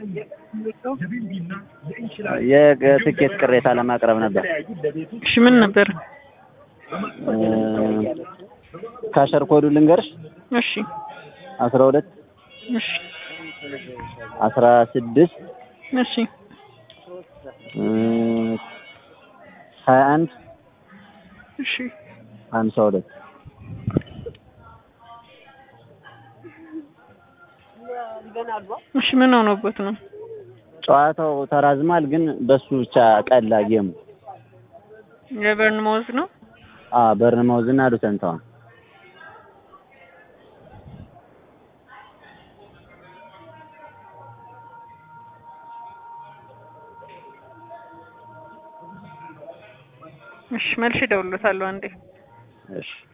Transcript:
የትኬት ቅሬታ ለማቅረብ ነበር። እሺ ምን ነበር? እ ካሸር ኮዱ ልንገርሽ እሺ አስራ ሁለት እሺ አስራ ስድስት እሺ እ ሀያ አንድ እሺ ሀምሳ ሁለት እሺ ምን ሆኖበት ነው? ጨዋታው ተራዝሟል፣ ግን በሱ ብቻ ቀላ ጌሙ። የበርንማውዝ ነው። አ በርንማውዝ እና ሉተን ታውን እሺ መልሼ እደውልለታለሁ አንዴ እሺ